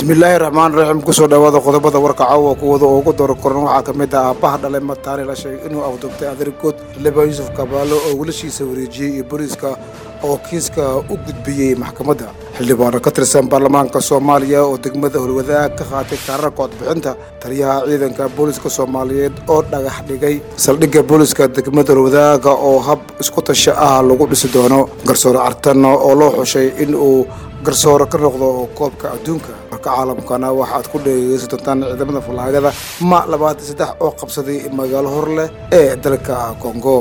bismillaahi raxmaan raxiim kusoo dhawaada qodobada warka caawa kuwada oo ugu daro koran waxaa ka mid ah aabbaha dhalay mataani la sheegay inuu afduubtay adeergood xildhibaan yuusuf kabaalo oo wiilashiisa wareejiyey iyo booliiska oo kiiska u gudbiyey maxkamadda xildhibaano ka tirsan baarlamaanka soomaaliya oo degmada holwadaag ka qaatay kaararka codbixinta taliyaha ciidanka booliiska soomaaliyeed oo dhagax dhigay saldhigga booliiska degmada holwadaaga oo hab isku tasho ah lagu dhisi doono garsoore cartan oo loo xushay in uu garsoore ka noqdo koobka adduunka warka caalamkana waxaad ku dhegeysan doontaan ciidamada fallaagada ma labaatan saddex oo qabsaday magaalo hor leh ee dalka kongo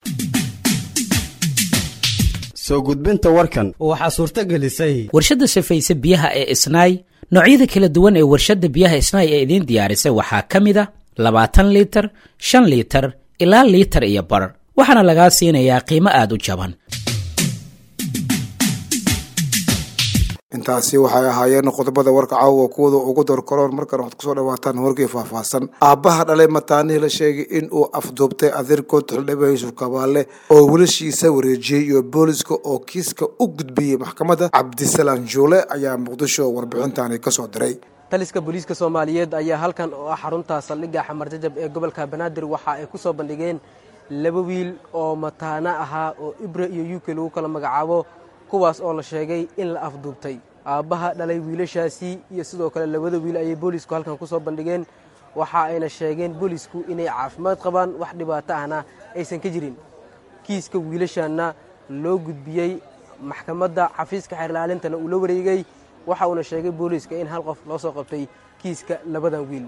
soo gudbinta warkan waxaa suurto gelisay warshadda safayse biyaha ee isnaay noocyada kala duwan ee warshadda biyaha isnaay ee idiin diyaarisay waxaa ka mid a labaatan liitar shan liitar ilaa liitar iyo bar waxaana lagaa siinayaa qiimo aad u jaban intaasi waxay ahaayeen qodobada warka caawa kuwada ugu dorkoroon markan waxaad kusoo dhawaataan warkii faahfaahsan aabbaha dhalay mataanihii la sheegay in uu afduubtay adeerkood xildhibaan yuusuf kabaale oo wiilashiisa wareejiyey iyo booliska oo kiiska u gudbiyey maxkamadda cabdisalaan juule ayaa muqdisho warbixintani kasoo diray taliska booliiska soomaaliyeed ayaa halkan oo ah xarunta saldhigga xamar jajab ee gobolka banaadir waxa ay ku soo bandhigeen laba wiil oo mataana ahaa oo ibra iyo yuke lagu kala magacaabo kuwaas oo la sheegay in la afduubtay aabbaha dhalay wiilashaasi iyo sidoo kale labada wiil ayay boolisku halkan ku soo bandhigeen waxa ayna sheegeen boolisku inay caafimaad qabaan wax dhibaato ahna aysan ka jirin kiiska wiilashaanna loo gudbiyey maxkamadda xafiiska xeerlaalintana uu la wareegay waxa uuna sheegay booliiska in hal qof loo soo qabtay kiiska labadan wiil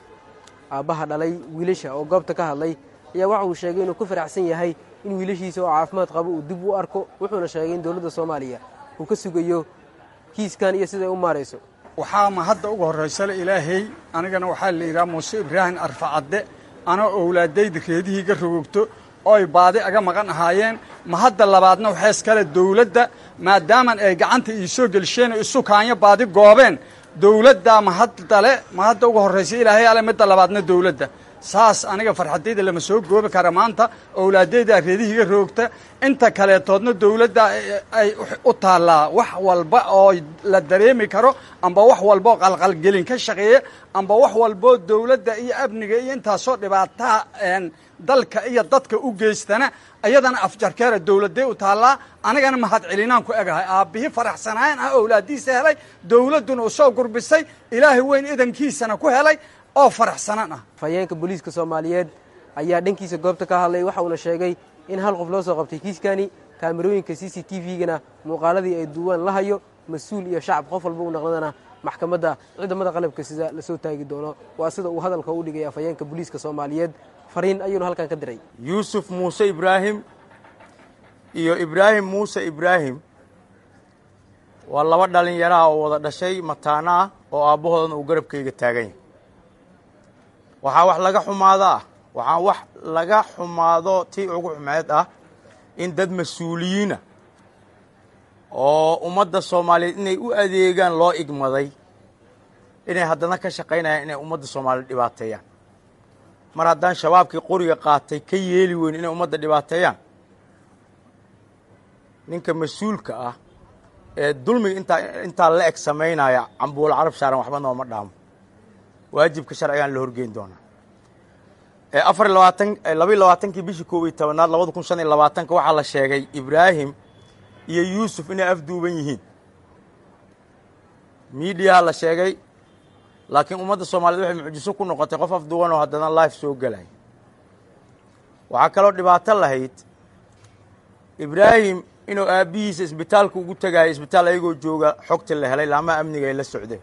aabbaha dhalay wiilasha oo goobta ka hadlay ayaa waxa uu sheegay inuu ku faraxsan yahay in wiilashiisa oo caafimaad qabo uu dib u arko wuxuuna sheegay in dowladda soomaaliya uu ka sugayo kiiskan iyo siday u maarayso waxaa ma hadda uga horraysale ilaahay anigana waxaa la yidhaha muuse ibraahim arfacadde anoo owlaadayda reedihiiga rogogto ooy baadi aga maqan ahaayeen ma hadda labaadna waxaa iskale dawladda maadaaman ay gacanta ii soo gelisheen oo isu kaanyo baadi goobeen dawladdaa ma haddale ma hadda uga horraysa ilaahay ale midda labaadna dawladda saas aniga farxaddayda lama soo goobi kara maanta owlaadayda reedihiiga roogta inta kaleetoodna dawladda ay u taallaa wax walba oo la dareemi karo amba wax walba oo qalqalgelin ka shaqeeya amba wax walboo dawladda iyo amniga iyo intaasoo dhibaataha dalka iyo dadka u geystana iyadana afjarkeera dawladday u taallaa anigana mahad celinaan ku egahay aabbihii faraxsanaayan ah owlaadiisa helay dawladduna u soo gurbisay ilaahay weyn idankiisana ku helay oo faraxsanaan ah fayeenka booliiska soomaaliyeed ayaa dhankiisa goobta ka hadlay waxa uuna sheegay in hal qof loo soo qabtay kiiskani kaamirooyinka c c t v-gana muuqaaladii ay duwaan la hayo mas-uul iyo shacab qof walba u naqdana maxkamadda ciidamada qalabka sida lasoo taagi doono waa sida uu hadalka u dhigaya fayeenka booliiska soomaaliyeed fariin ayuuna halkan ka diray yuusuf muuse ibraahim iyo ibraahim muuse ibraahim waa laba dhallinyaraha oo wada dhashay mataana ah oo aabbahoodana uu garabkayga taagan yahay waxaa wax laga xumaado ah waxaa wax laga xumaado tii ugu xumeed ah in dad mas-uuliyiina oo ummadda soomaaliyeed inay u adeegaan loo igmaday inay haddana ka shaqaynayaan inay ummadda soomaaliyeed dhibaateeyaan mar haddaan shabaabkii qoriga qaatay ka yeeli weyn inay ummadda dhibaateeyaan ninka mas-uulka ah ee dulmiga intaa intaa la eg samaynaya cambuulo carab saaran waxba nooma dhaamo waajibka sharcigaan la horgeyn doonaa afar iy labaatan labaiy labaatankii bishii koob iyo tobanaad labada kun shan iyo labaatanka waxaa la sheegay ibraahim iyo yuusuf inay afduuban yihiin miidiyaha la sheegay laakiin ummadda soomaaliyed waxay mucjiso ku noqotay qof afduuban oo haddana life soo gelay waxaa kaloo dhibaato lahayd ibraahim inuu aabbihiisa isbitaalka ugu tegaayo isbitaal ayagoo jooga xogta la helay laamaha amniga ay la socdeen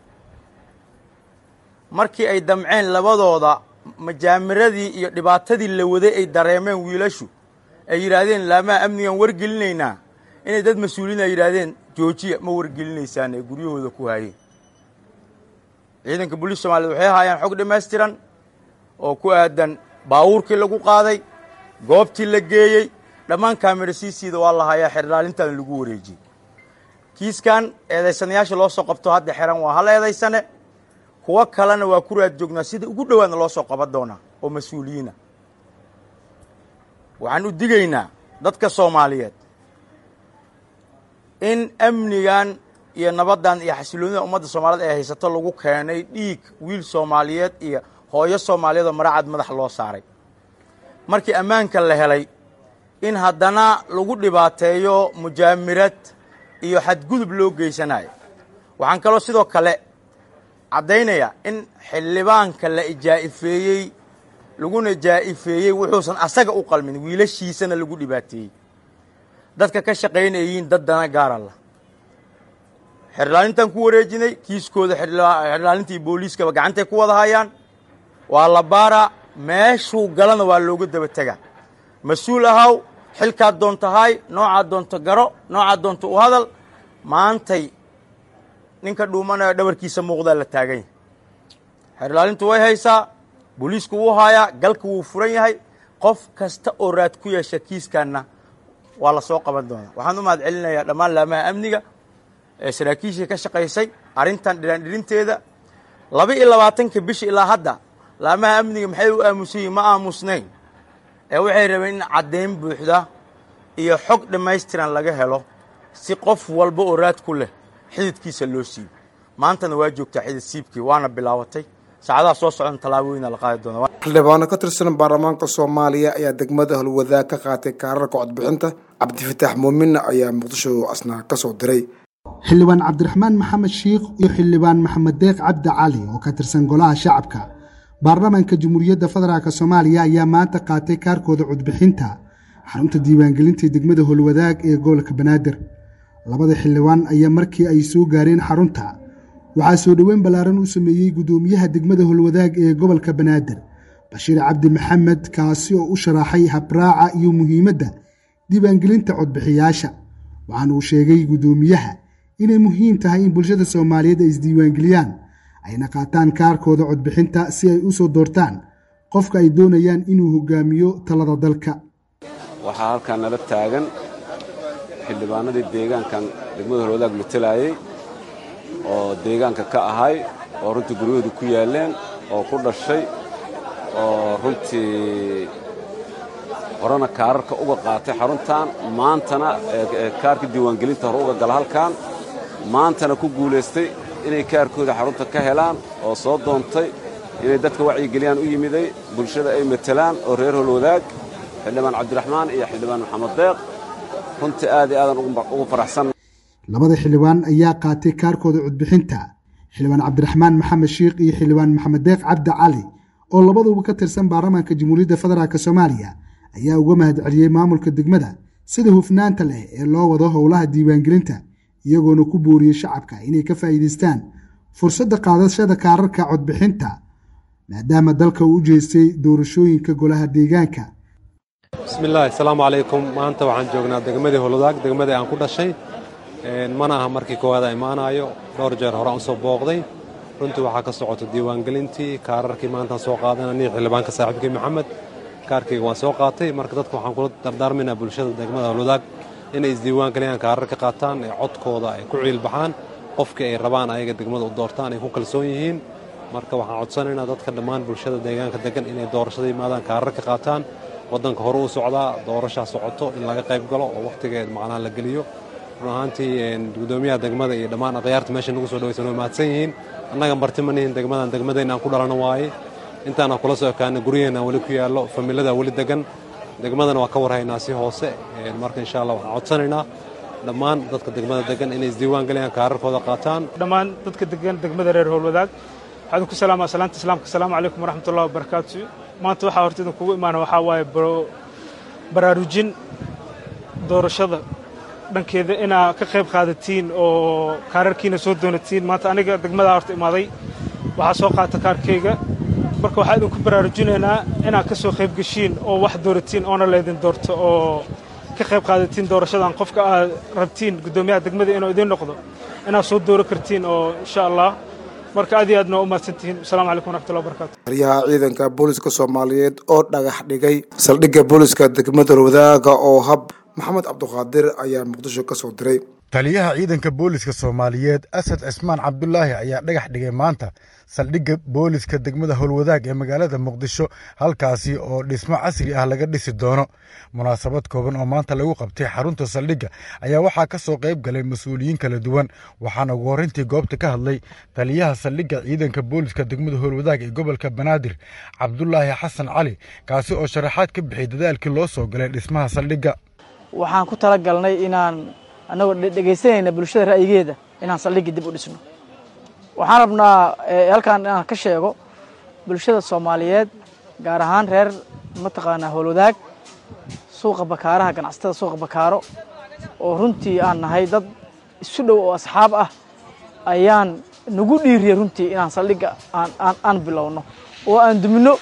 markii ay damceen labadooda majaamiradii iyo dhibaatadii la waday ay dareemeen wiilashu ay yidhaahdeen laamaha amnigan wargelinaynaa inay dad mas-uuliin ay yidhaahdeen joojiya ma wargelinaysaan ee guryahooda ku haayeen ciidanka booliis soomaaliyed waxay haayaan xog dhammaystiran oo ku aadan baawuurkii lagu qaaday goobtii la geeyey dhammaan kaamira siisiida waa la hayaa xerdhaalintan lagu wareejiyey kiiskan eedaysanayaasha loo soo qabto hadda xeran waa hal eedaysane kuwo kalena waa ku raad joognaa sida ugu dhowaadna loo soo qaban doonaa oo mas-uuliyiina waxaan u digaynaa dadka soomaaliyeed in amnigan iyo nabaddan iyo xasiloonida ummadda soomaaliyed ee haysato lagu keenay dhiig wiil soomaaliyeed iyo hooyo soomaaliyeed oo maracad madax loo saaray markii ammaanka la helay in haddana lagu dhibaateeyo mujaamirad iyo xadgudub loo geysanayo waxaan kaloo sidoo kale caddaynayaa in xildhibaanka la ijaa'ifeeyey laguna jaa'ifeeyey wuxuusan asaga u qalmin wiilashiisana lagu dhibaateeyey dadka ka shaqaynayiin dad dana gaara lah xerdhaalintaan ku wareejinay kiiskooda xerdhaalintii booliiskaba gacantay ku wada hayaan waa la baaraa meeshuu galana waa looga daba tegaa mas-uul ahaw xilkaad doonto haay noocaad doonto garo noocaad doonto u hadal maantay ninka dhuumanaya dhabarkiisa muuqdaa la taagan yahay xerdhaalintu way haysaa booliisku wuu haayaa galka wuu furan yahay qof kasta oo raad ku yeesha kiiskanna waa la soo qaban doonaa waxaan u mahad celinayaa dhammaan laamaha amniga ee saraakiishii ka shaqaysay arrintan dhiraandhirinteeda laba iyo labaatanka bishi ilaa hadda laamaha amniga maxay u aamusan yihin ma aamusnayn ee waxay rabeen in caddayn buuxda iyo xog dhammaystiran laga helo si qof walba oo raad ku leh xididkiisa loo siibo maantana waa joogtaa xidid siibkii waana bilaabatay saacadaha soo socdan tallaabooyina la qaadi doona xildhibaano ka tirsan baarlamaanka soomaaliya ayaa degmada halwadaag ka qaatay kaararka codbixinta cabdifataax muuminna ayaa muqdisho asnaa ka soo diray xildhibaan cabdiraxmaan maxamed shiikh iyo xildhibaan maxamed deeq cabdi cali oo ka tirsan golaha shacabka baarlamaanka jamhuuriyadda federaalk soomaaliya ayaa maanta qaatay kaarkooda codbixinta xarunta diiwaangelinta degmada holwadaag ee gobolka banaadir labada xildhibaan ayaa markii ay soo gaareen xarunta waxaa soo dhoweyn ballaaran u sameeyey guddoomiyaha degmada holwadaag ee gobolka banaadir bashiir cabdi maxamed kaasi oo u sharaxay habraaca iyo muhiimadda diiwaangelinta codbixiyaasha waxaana uu sheegay guddoomiyaha inay muhiim tahay in bulshada soomaaliyeed ay isdiiwaangeliyaan ayna qaataan kaarkooda codbixinta si ay u soo doortaan qofka ay doonayaan inuu hogaamiyo talada dalka waxaa halkan nala taagan xildhibaanadii deegaankan degmada holwadaag matelaayey oo deegaanka ka ahay oo runtii guryahoodu ku yaalleen oo ku dhashay oo runtii horena kaararka uga qaatay xaruntan maantana kaarka diiwaangelinta hore uga gala halkan maantana ku guulaystay inay kaarkooda xarunta ka helaan oo soo doontay inay dadka wacyigeliyaan u yimiday bulshada ay matelaan oo reer holwadaag xildhibaan cabdiraxmaan iyo xildhibaan maxamed deeq runtii aad iyo aadan ugu faraxsan labada xildhibaan ayaa qaatay kaarkooda codbixinta xildhibaan cabdiraxmaan maxamed shiikh iyo xildhibaan maxamed deeq cabdi cali oo labaduba ka tirsan baarlamaanka jamhuuriyadda federaalk soomaaliya ayaa uga mahad celiyey maamulka degmada sida hufnaanta leh ee loo wado howlaha diiwaangelinta iyagoona ku booriyey shacabka inay ka faa'iidaystaan fursadda qaadashada kaararka codbixinta maadaama dalka uu u jeestay doorashooyinka golaha deegaanka bismillahi asalaamu calaykum maanta waxaan joognaa degmadii holwadaag degmadii aan ku dhashay mana aha markii koowaad a imaanayo dhowr jeer hore aan soo booqday runtii waxaa ka socota diiwaangelintii kaararkii maantaan soo qaadana nin xildhibaanka saaxiibkii maxamed kaarkayga waan soo qaatay marka dadka waxaan kula dardaarmaynaa bulshada degmada holwadaag inay isdiiwaangeliyaan kaarar ka qaataan ee codkooda ay ku ciilbaxaan qofkii ay rabaan ayaga degmada u doortaan ay ku kalsoon yihiin marka waxaan codsanaynaa dadka dhammaan bulshada deegaanka degan inay doorashada yimaadaan kaarar ka qaataan waddanka hore u socdaa doorashaa socoto in laga qayb galo oo wakhtigeed macnaha la geliyo run ahaantii gudoomiyaha degmada iyo dhammaan akhyaarta meesha nagu soo dhawaysan way mahadsan yihiin annaga marti ma nihin degmadan degmadayna aan ku dhalano waaye intaana kula soo ekaana guryaheena weli ku yaallo familada weli degan degmadana waa ka warhaynaa si hoose marka insha allah waxaan codsanaynaa dhammaan dadka degmada degan inay isdiiwaan geliyaan kaararkooda qaataan dhammaan dadka degan degmada reer howlwadaag waxaan ku salaamaa salaanta islaamka asalaamu calaykum waraxmatullahi wabarakaatu maanta waxaa horta idin kugu imaana waxaa waaye baraarujin doorashada dhankeeda inaa ka qayb qaadatiin oo kaararkiina soo doonatiin maanta aniga degmadaa horta imaaday waxaa soo qaata kaarkayga marka waxaa idinku baraarujinaynaa inaad ka soo qayb geshiin oo wax dooratiin oona laydin doorto oo ka qayb qaadatiin doorashadan qofka aad rabtiin guddoomiyaha degmada inuu idiin noqdo inaad soo dooro kartiin oo insha allah marka aad iyo aadna waa u mahadsantihiin asalamu calaykum waraxmatullahi wabarakatu taliyaha ciidanka booliska soomaaliyeed oo dhagax dhigay saldhigga booliska degmada wadaaga oo hab maxamed cabduqaadir ayaa muqdisho ka soo diray taliyaha ciidanka booliska soomaaliyeed asad cismaan cabdulaahi ayaa dhagax dhigay maanta saldhigga booliska degmada howlwadaag ee magaalada muqdisho halkaasi oo dhismo casri ah laga dhisi doono munaasabad kooban oo maanta lagu qabtay xarunta saldhigga ayaa waxaa ka soo qayb galay mas-uuliyiin kala duwan waxaana ugu horreyntii goobta ka hadlay taliyaha saldhigga ciidanka booliska degmada howlwadaag ee gobolka banaadir cabdulaahi xasan cali kaasi oo sharaxaad ka bixiyay dadaalkii loo soo galay dhismaha saldhigga waxaan ku talagalnay inaan annagoo dhegaysanayna bulshada ra'yigeeda inaan saldhigga dib u dhisno waxaan rabnaa halkaan inaan ka sheego bulshada soomaaliyeed gaar ahaan reer mataqaanaa howlwadaag suuqa bakaaraha ganacsatada suuqa bakaaro oo runtii aan nahay dad isu dhow oo asxaab ah ayaan nagu dhiiriyay runtii inaan saldhigga aan bilowno oo aan dumino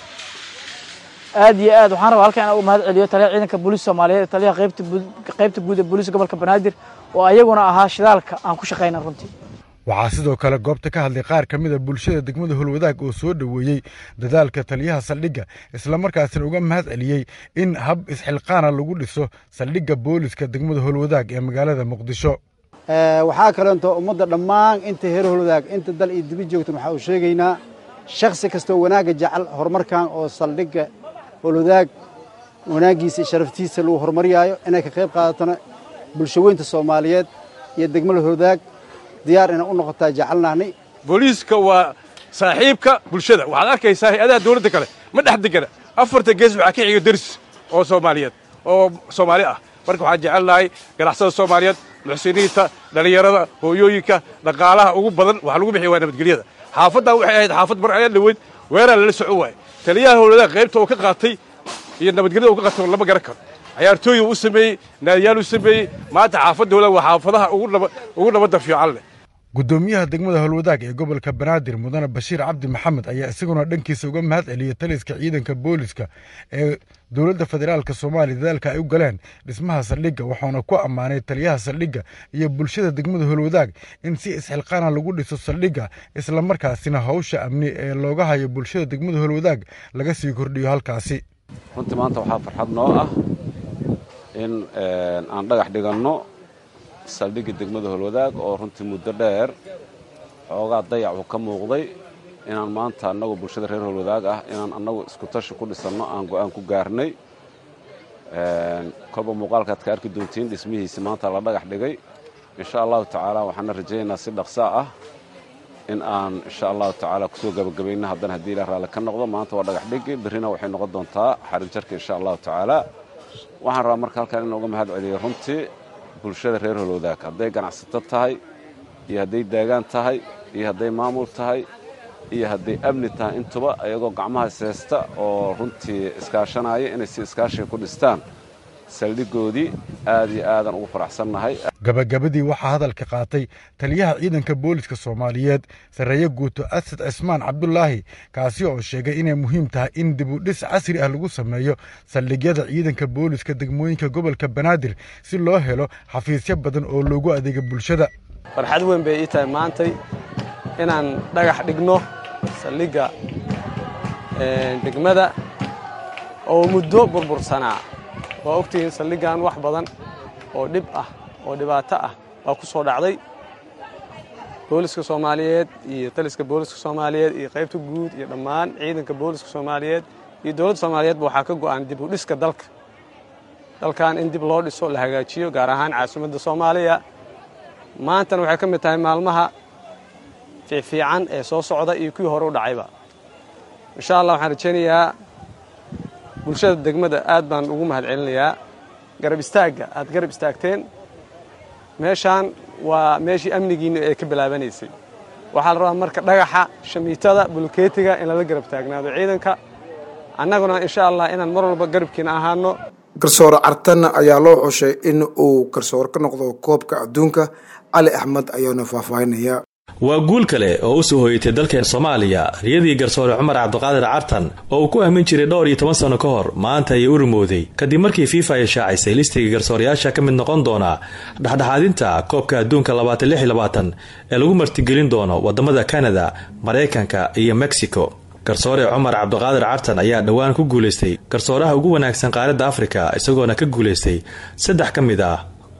aad iyo aad waxaan rabaa halkan inaan uga mahad celiyo taliyaha ciidanka booliska soomaaliyeed taliyaha qaybta guud ee booliska gobolka banaadir oo ayaguna ahaa shidaalka aan ku shaqayna runtii waxaa sidoo kale goobta ka hadlay qaar ka mid a bulshada degmada howlwadaag oo soo dhoweeyey dadaalka taliyaha saldhigga islamarkaasina uga mahad celiyey in hab isxilqaana lagu dhiso saldhigga booliska degmada howlwadaag ee magaalada muqdisho waxaa kaleento ummadda dhammaan inta heer howlwadaag inta dal iyo dibi joogtan waxaa uu sheegaynaa shakhsi kastoo wanaagga jecel horumarkan oo saldhigga howlwadaag wanaaggiisa iyo sharaftiisa lagu horumariyaayo inay ka qayb qaadatona bulsho weynta soomaaliyeed iyo degmada howlwadaag diyaar inay u noqotaa jecelnahnay booliiska waa saaxiibka bulshada waxaad arkaysaa hay-adaha dawladda kale ma dhex degana afarta gees waxaa ka xiga deris oo soomaaliyeed oo soomaali ah marka waxaan jecelnahay ganacsada soomaaliyeed muxsiniinta dhallinyarada hooyooyinka dhaqaalaha ugu badan waxa lagu bixiya waa nabadgelyada xaafaddan waxay ahayd xaafad mar ayaa dhaweyd weeraa lala soco waayey taliyaha howladaha qaybta oo ka qaatay iyo nabadgelyada uu ka qaatay lama garan karo cayaartooyi u sameeyey naadiyaal u sameeyey maanta xaafadda howladaha waa xaafadaha ugu nabadda fiican leh guddoomiyaha degmada howlwadaag ee gobolka banaadir mudane bashiir cabdi maxamed ayaa isaguna dhankiisa uga mahad celiyey taliska ciidanka booliska ee dowladda federaalk soomaaliya dadaalka ay u galeen dhismaha saldhigga waxauna ku ammaanay taliyaha saldhigga iyo bulshada degmada howlwadaag in si isxilqaana lagu dhiso saldhigga islamarkaasina hawsha amni ee looga hayo bulshada degmada howlwadaag laga sii kordhiyo halkaasi runtii maanta waxaa farxad noo ah in aan dhagax dhiganno saldhigga degmada howlwadaag oo runtii muddo dheer xoogaa dayac uu ka muuqday inaan maanta annagoo bulshada reer howlwadaag ah inaan annagu isku tashi ku dhisanno aan go'aan ku gaarnay kolba muuqaalkaad ka arki doontiin dhismihiisi maanta la dhagax dhigay insha allahu tacaala waxaana rajaynaynaa si dhaqsaa ah in aan insha allahu tacaala kusoo gabagabayno haddana haddii ilah raalli ka noqdo maanta waa dhagax dhigi berrina waxay noqon doontaa xarin jarka insha allahu tacaala waxaan rabaa marka halkaan in uga mahad celiyo runtii bulshada reer howlwadaag hadday ganacsato tahay iyo hadday daagaan tahay iyo hadday maamul tahay iyo hadday amni tahay intuba ayagoo gacmaha iseysta oo runtii iskaashanaya inay si iskaashiga ku dhistaan saldhiggoodii aad iyo aadan ugu faraxsannahay gabagabadii waxaa hadalka qaatay taliyaha ciidanka booliska soomaaliyeed sarreeye guuto asad cismaan cabdulaahi kaasi oo sheegay inay muhiim tahay in dibudhis casri ah lagu sameeyo saldhigyada ciidanka booliska degmooyinka gobolka banaadir si loo helo xafiisyo badan oo loogu adeega bulshada farxad weyn bay ii tahay maantay inaan dhagax dhigno saldhigga degmada oo muddo burbursanaa waa ogtihiin saldhiggan wax badan oo dhib ah oo dhibaato ah baa ku soo dhacday booliska soomaaliyeed iyo taliska booliska soomaaliyeed iyo qaybta guud iyo dhammaan ciidanka booliska soomaaliyeed iyo dowladda soomaaliyeedba waxaa ka go'an dib u dhiska dalka dalkan in dib loo dhiso la hagaajiyo gaar ahaan caasimadda soomaaliya maantana waxay ka mid tahay maalmaha fiicfiican ee soo socda iyo kuwii hore u dhacayba insha allah waxaan rajaynayaa bulshada degmada aad baan ugu mahad celinayaa garab istaagga aad garab istaagteen meeshaan waa meeshii amnigiinna ee ka bilaabanaysay waxaa la rabaa marka dhagaxa shamiitada bulkeetiga in lala garab taagnaado ciidanka annaguna insha allah inaan mar walba garabkiina ahaano garsoore cartan ayaa loo xushay in uu garsoor ka noqdo koobka adduunka cali axmed ayaana faahfaahinaya waa guul kale oo u soo hoyatay dalkeen soomaaliya riyadii garsoore cumar cabdiqaadir cartan oo uu ku aamin jiray dhowr iyo toban sanno ka hor maanta ayay u rumowday kadib markii fifa ay shaacisay listiga garsoorayaasha ka mid noqon doona dhexdhexaadinta koobka adduunka labaatan lix iyo labaatan ee lagu martigelin doono wadamada kanada maraykanka iyo mexico garsoore cumar cabdiqaadir cartan ayaa dhowaan ku guulaystay garsooraha ugu wanaagsan qaaradda afrika isagoona ka guulaystay saddex ka mid ah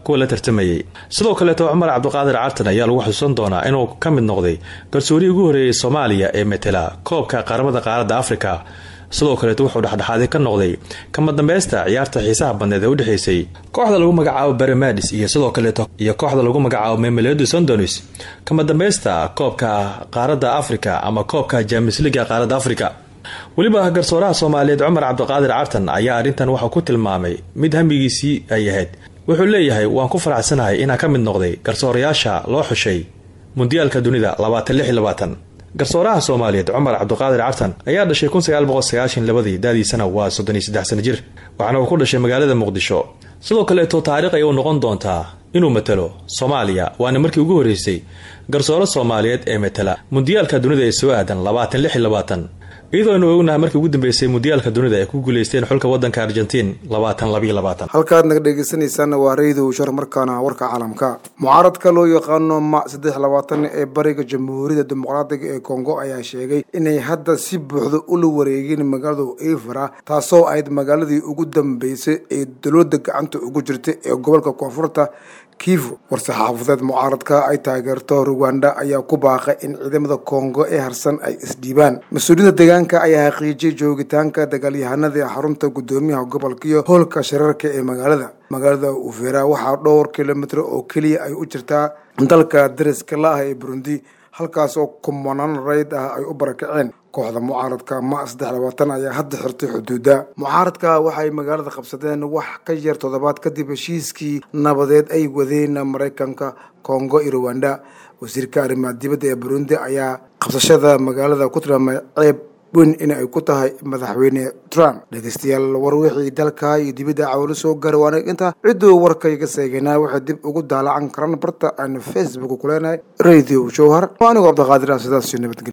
kuwa la tartamayey sidoo kaleeto cumar cabdiqaadir cartan ayaa lagu xusuusan doonaa inuu ka mid noqday garsoorihii ugu horreeyey soomaaliya ee matela koobka qaramada qaaradda afrika sidoo kaleeto wuxuu dhexdhexaadi ka noqday kama dambaysta ciyaarta xiisaha badneed ee udhexaysay kooxda lagu magacaabo beremadis iyo sidoo kaleeto iyo kooxda lagu magacaabo memelodi sondonis kama dambaysta koobka qaaradda afrika ama koobka jamis liga qaaradda afrika weliba garsooraha soomaaliyeed cumar cabdiqaadir cartan ayaa arrintan waxau ku tilmaamay mid hamigiisii ay ahayd wuxuu leeyahay waan ku faraxsanahay inaan ka mid noqday garsoorayaasha loo xushay mundiyaalka dunida labaatan lix labaatan garsooraha soomaaliyeed cumar cabdiqaadir cartan ayaa dhashay kun sagaal boqol sagaashan labadii daadiisana waa soddon iyo saddex sana jir waxaana uu ku dhashay magaalada muqdisho sidoo kaleeto taariikh ay u noqon doontaa inuu matalo soomaaliya waana markii ugu horreysay garsooro soomaaliyeed ee matala mundiyaalka dunida ee soo aadan labaatan lix labaatan iyadoo aynu ognahay markii ugu dambeysay mundiyaalka dunida ay ku guuleysteen xulka wadanka argentiin labaatan labiyo labaatan halkaad naga dhegeysanaysaana waa raydow shar markaana warka caalamka mucaaradka loo yaqaano ma saddex labaatan ee bariga jamhuuriyadda dimuqraadiga ee kongo ayaa sheegay inay hadda si buuxda ula wareegeen magaalada evra taasoo ahayd magaaladii ugu dambeysay ee dowladda gacanta ugu jirta ee gobolka koonfurta kivu war-saxaafadeed mucaaradka ay taageerto ruwanda ayaa ku baaqay in ciidamada kongo ee harsan ay isdhiibaan mas-uuliyiinta deegaanka ayaa xaqiijiyay joogitaanka dagaalyahanada ee xarunta guddoomiyaha gobolka iyo hoolka shirarka ee magaalada magaalada uvera waxaa dhowr kilomitr oo keliya ay u jirtaa dalka dariska la-ah ee burundi halkaas oo kumanaan rayd ah ay u barakaceen kooxda mucaaradka ma saddex labaatan ayaa hadda xirtay xuduudda mucaaradka waxay magaalada qabsadeen wax ka yar toddobaad kadib heshiiskii nabadeed ay wadeen maraykanka kongo iyo ruwanda wasiirka arrimaha dibadda ee burundi ayaa qabsashada magaalada ku tilmaamay ceeb weyn in ay ku tahay madaxweyne trump dhegeystayaal war wixii dalka iyo dibadda cawlo soo gaara waana intaa cidduu warkayga seeganaa waxay dib ugu daalacan karaan barta aan facebook ku leenahay radio jowhar anigoo cabdiqaadir ah sidaas nabadgelya